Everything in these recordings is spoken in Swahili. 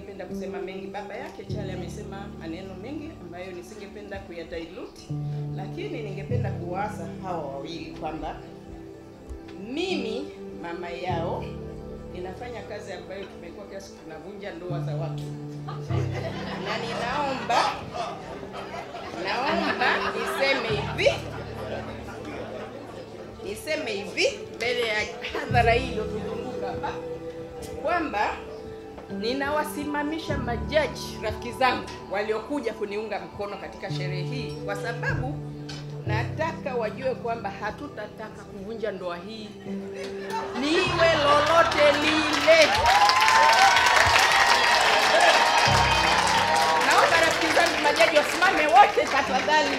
singependa kusema mengi. Baba yake Chale amesema maneno mengi ambayo nisingependa kuyadilute, lakini ningependa kuwaasa hawa wawili kwamba mimi mama yao ninafanya kazi ambayo tumekuwa kiasi tunavunja ndoa za watu, na ninaomba naomba niseme hivi niseme hivi mbele ya hadhara hii iliyotuzunguka hapa kwamba ninawasimamisha majaji rafiki zangu waliokuja kuniunga mkono katika sherehe hii, kwa sababu nataka wajue kwamba hatutataka kuvunja ndoa hii liwe lolote lile. Naomba rafiki zangu majaji wasimame wote tafadhali,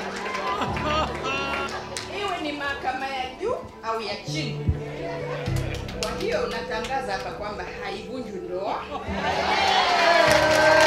iwe ni mahakama ya juu au ya chini. Kwa hiyo unatangaza hapa kwamba haivunjwi ndoa